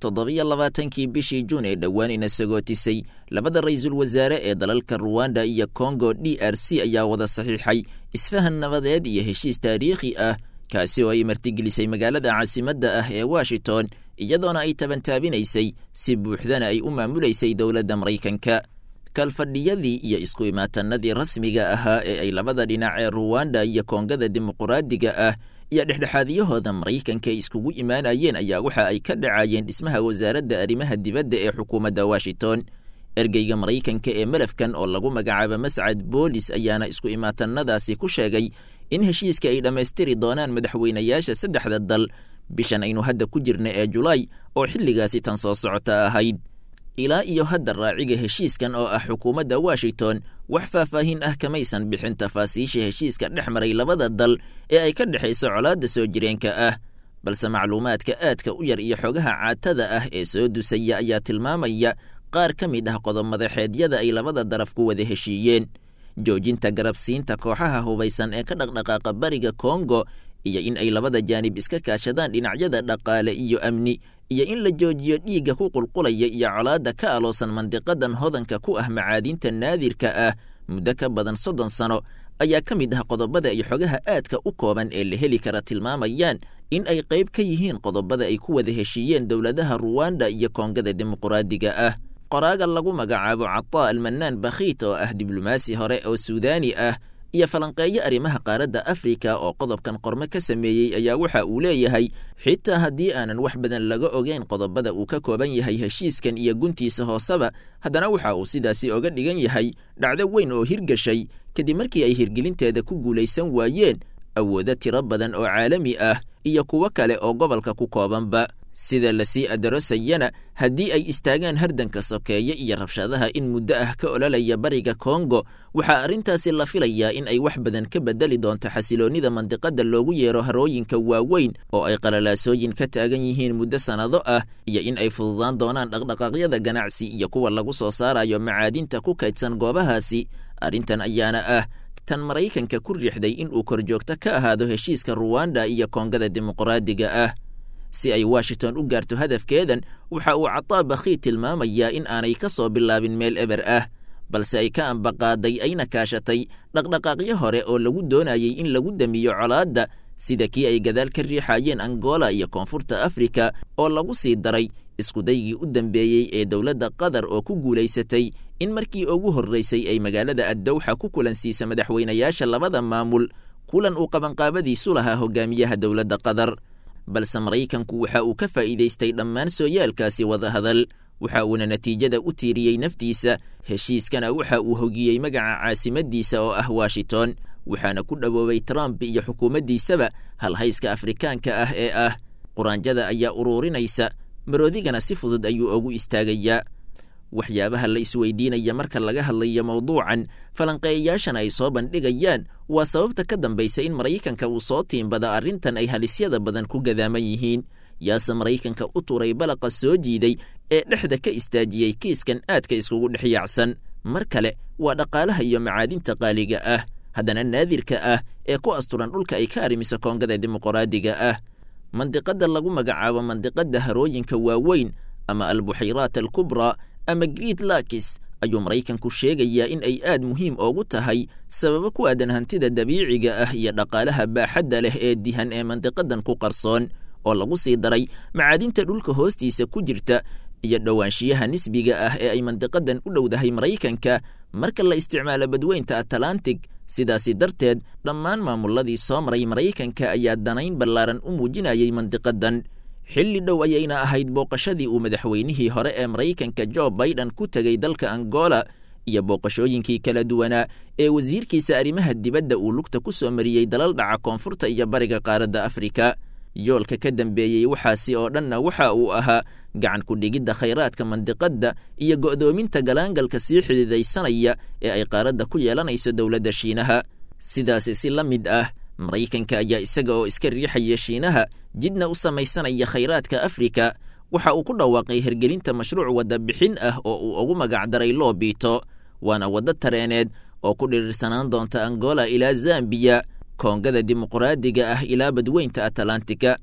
toddobiyo labaatankii bishii juun ee dhowaan ina sagootisay labada ra-iisul wasaare ee dalalka ruwanda iyo kongo d r c ayaa wada saxiixay isfahan nabadeed iyo heshiis taariikhi ah kaasi oo ay martigelisay magaalada caasimadda ah ee washington iyadoona ay tabantaabinaysay si buuxdana ay u maamulaysay dowladda maraykanka kalfadhiyadii iyo isku imaatanadii rasmiga ahaa ee ay labada dhinac ee ruwanda iyo koongada dimuquraadiga ah iyo dhexdhexaadiyahooda maraykanka iskugu imaanayeen ayaa waxa ay ka dhacayeen dhismaha wasaaradda arrimaha dibadda ee xukuumadda washington ergeyga maraykanka ee melafkan oo lagu magacaabo mascad boolis ayaana isku imaatanadaasi ku sheegay in heshiiska ay dhammaystiri doonaan madaxweynayaasha saddexda dal bishan aynu hadda ku jirna ee julaay oo xilligaasi tan soo socota ahayd ilaa iyo hadda raaciga heshiiskan oo ah xukuumadda washington wax faahfaahin ah kamaysan bixin tafaasiisha heshiiska dhex maray labada dal ee ay ka dhexayso colaadda soo jireenka ah balse macluumaadka aadka u yar iyo xogaha caatada ah ee soo dusaya ayaa tilmaamaya qaar ka mid ah qodob-madaxeedyada ay labada daraf ku wada heshiiyeen joojinta garabsiinta kooxaha hubaysan ee ka dhaqdhaqaaqa bariga kongo iyo in ay labada jaanib iska kaashadaan dhinacyada dhaqaale iyo amni iyo in la joojiyo dhiigga ku qulqulaya iyo colaadda ka aloosan mandiqadan hodanka ku ah macaadinta naadirka ah muddo ka badan soddon sano ayaa ka mid ah qodobada iyo xogaha aadka u kooban ee la heli kara tilmaamayaan in ay qayb ka yihiin qodobada ay ku wada heshiiyeen dowladaha ruwanda iyo koongada dimuquraadiga ah qoraaga lagu magacaabo cataa almanaan bakhiit oo ah diblomaasi hore oo suudaani ah iyo falanqeeyo arrimaha qaaradda afrika oo qodobkan qormo ka sameeyey ayaa waxa uu leeyahay xitaa haddii aanan wax badan laga ogeyn qodobada uu ka kooban yahay heshiiskan iyo guntiisa hooseba haddana waxa uu sidaasi oga dhigan yahay dhacdo weyn oo hirgashay kadib markii ay hirgelinteeda ku guulaysan waayeen awoodo tiro badan oo caalami ah iyo kuwo kale oo gobolka ku koobanba sida lasii adarosayana haddii ay istaagaan hardanka sokeeye iyo rabshadaha in muddo ah ka ololaya bariga kongo waxaa arrintaasi la filayaa in ay wax badan ka bedeli doonto xasiloonnida mandiqada loogu yeero harooyinka waaweyn oo ay qalalaasooyin ka taagan yihiin muddo sannado ah iyo in ay fududaan doonaan dhaqdhaqaaqyada ganacsi iyo kuwa lagu soo saarayo macaadinta ku kaydsan goobahaasi arrintan ayaana ah tan maraykanka ku riixday in uu korjoogto ka ahaado heshiiska ruwanda iyo koongada dimuquraadiga ah si ay washington u gaarto hadafkeedan waxa uu cataa bakhiid tilmaamayaa in aanay ka soo bilaabin meel eber ah balse ay ka ambaqaaday ayna kaashatay dhaqdhaqaaqyo hore oo lagu doonayay in lagu damiyo colaadda sida kii ay gadaal ka riixayeen angola iyo koonfurta afrika oo lagu sii daray iskudaygii u dambeeyey ee dowladda qatar oo ku guulaysatay in markii ugu horraysay ay magaalada addowxa ku kulansiisa madaxweynayaasha labada maamul kulan uu qabanqaabadiisu lahaa hogaamiyaha dowladda qatar balse maraykanku waxa uu ka faa'iidaystay dhammaan sooyaalkaasi wadahadal waxa uuna natiijada u tiiriyey naftiisa heshiiskana waxa uu hogiyey magaca caasimaddiisa oo ah washington waxaana ku dhowoobay trump iyo xukuumaddiisaba halhayska afrikaanka ah ee ah quraanjada ayaa uruurinaysa maroodigana si fudud ayuu ugu istaagayaa waxyaabaha la isweydiinaya marka laga hadlayo mawduucan falanqeeyayaashana ay soo bandhigayaan waa sababta ka dambaysa in maraykanka uu soo tiimbada arrintan ay halisyada badan ku gadaaman yihiin yaase maraykanka u turay balaqa soo jiiday ee dhexda ka istaajiyey kiiskan aadka iskugu dhex yaacsan mar kale waa dhaqaalaha iyo macaadinta qaaliga ah haddana naadirka ah ee ku asturan dhulka ay ka arrimiso koongada dimuquraadiga ah mandiqada lagu magacaabo mandiqada harooyinka waaweyn ama albuxayraat alkubraa ama greet lakis ayuu maraykanku sheegayaa in ay aad muhiim oogu tahay sababo ku aadan hantida dabiiciga ah iyo dhaqaalaha baaxadda leh ee dihan ee mandiqadan ku qarsoon oo lagu sii daray macaadinta dhulka hoostiisa ku jirta iyo dhowaanshiyaha nisbiga ah ee ay mandiqadan u dhowdahay maraykanka marka la isticmaalo badweynta atlantic sidaasi darteed dhammaan maamuladii soo maray maraykanka ayaa danayn ballaaran u muujinayay mandiqadan xilli dhow ayayna ahayd booqashadii uu madaxweynihii hore ee maraykanka jo baiden ku tegey dalka angola iyo booqashooyinkii kala duwanaa ee wasiirkiisa arrimaha dibadda uu lugta ku soo mariyey dalal dhaca koonfurta iyo bariga qaaradda afrika yoolka ka dambeeyey waxaasi oo dhanna waxa uu ahaa gacan ku-dhigidda khayraadka mandiqadda iyo go'doominta galaangalka sii xididaysanaya ee ay qaaradda ku yeelanayso dowladda shiinaha sidaasi si la mid ah maraykanka ayaa isaga oo iska riixaya shiinaha jidna u samaysanaya khayraadka afrika waxa uu ku dhawaaqay hergelinta mashruuc wadda bixin ah oo uu ugu magacdaray loobito waana waddo tareeneed oo ku dhirirsanaan doonta angola ilaa zambiya koongada dimuquraadiga ah ilaa badweynta atlantika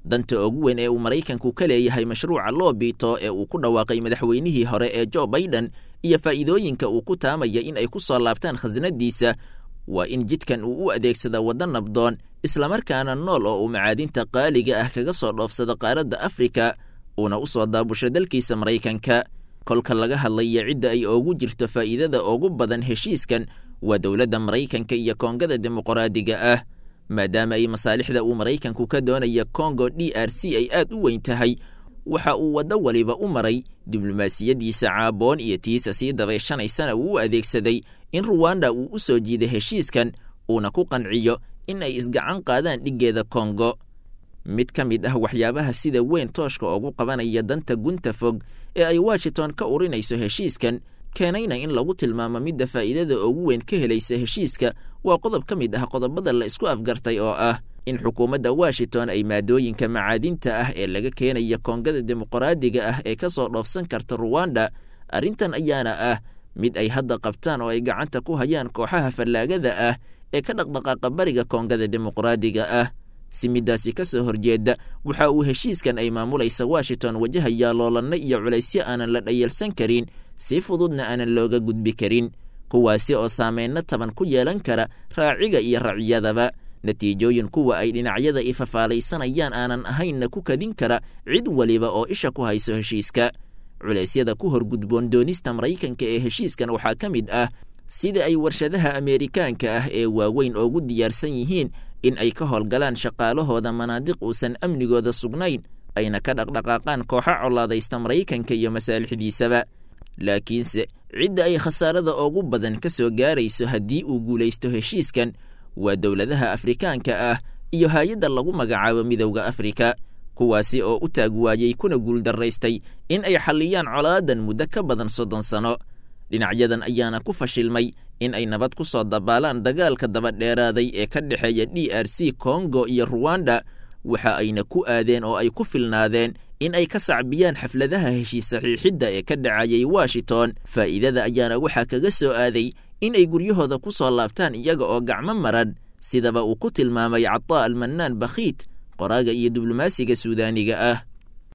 danta ugu weyn ee uu maraykanku ka leeyahay mashruuca loobito ee uu ku dhawaaqay madaxweynihii hore ee jo baiden iyo faa'iidooyinka uu ku taamaya in ay ku soo laabtaan khasnadiisa waa in jidkan uu u adeegsada waddo nabdoon islamarkaana nool oo uu macaadinta qaaliga ah kaga soo dhoofsado qaaradda afrika uuna u soo daabusho dalkiisa maraykanka kolka laga hadlaya cidda ay oogu jirto faa'iidada ugu badan heshiiskan waa dowladda maraykanka iyo koongada dimuqraadiga ah maadaama ay masaalixda uu maraykanku ka doonaya kongo d r c ay aad u weyn tahay waxa uu waddo waliba u maray diblomaasiyaddiisa caaboon iyo tiisa sii dabaysanaysana uu u adeegsaday in ruwanda uu u soo jiiday heshiiskan uuna ku qanciyo in ay isgacan qaadaan dhiggeeda kongo mid ka mid ah waxyaabaha sida weyn tooshka ugu qabanaya danta gunta fog ee ay washington ka urinayso heshiiskan keenayna in lagu tilmaamo midda faa'iidada ugu weyn ka helaysa heshiiska waa qodob ka mid ah qodobada la isku afgartay oo ah in xukuumadda washington ay maadooyinka macaadinta ah ee laga keenaya koongada dimuqraadiga ah ee ka soo dhoofsan karta ruwanda arrintan ayaana ah mid ay hadda qabtaan oo ay gacanta ku hayaan kooxaha fallaagada ah ee ka dhaqdhaqaaqa bariga koongada dimuqraadiga ah si middaasi ka soo horjeeda waxa uu heshiiskan ay maamulaysa washington wajahayaa loolanno iyo culaysyo aanan la dhayalsan karin si fududna aanan looga gudbi karin kuwaasi oo saameyno taban ku yeelan kara raaciga iyo raciyadaba natiijooyin kuwa ay dhinacyada ifafaalaysanayaan aanan ahaynna ku kadin kara cid weliba oo isha ku hayso heshiiska culeysyada ku horgudboon doonista maraykanka ee heshiiskan waxaa ka mid ah sida ay warshadaha ameerikaanka ah ee waaweyn oogu diyaarsan yihiin in ay ka howlgalaan shaqaalahooda manaadiq uusan amnigooda sugnayn ayna ka dhaqdhaqaaqaan kooxa colaadaysta maraykanka iyo masaalixdiisaba laakiinse cidda ay khasaarada ugu badan ka soo gaarayso haddii uu guulaysto heshiiskan waa dowladaha afrikaanka ah iyo hay-adda lagu magacaabo midowda afrika kuwaasi oo u taag waayey kuna guuldarraystay in ay xalliyaan colaadan muddo ka badan soddon sano dhinacyadan ayaana ku fashilmay in ay nabad ku soo dabaalaan dagaalka dabadheeraaday ee ka dhexeeya d r c kongo iyo ruwanda waxa ayna ku aadeen oo ay ku filnaadeen in ay ka sacbiyaan xafladaha heshiis saxiixidda ee ka dhacayay washington faa'iidada ayaana waxaa kaga soo aaday in ay guryahooda ku soo laabtaan iyaga oo gacmo maran sidaba uu ku tilmaamay cataa almanaan bakhiit qoraaga iyo diblomaasiga suudaaniga ah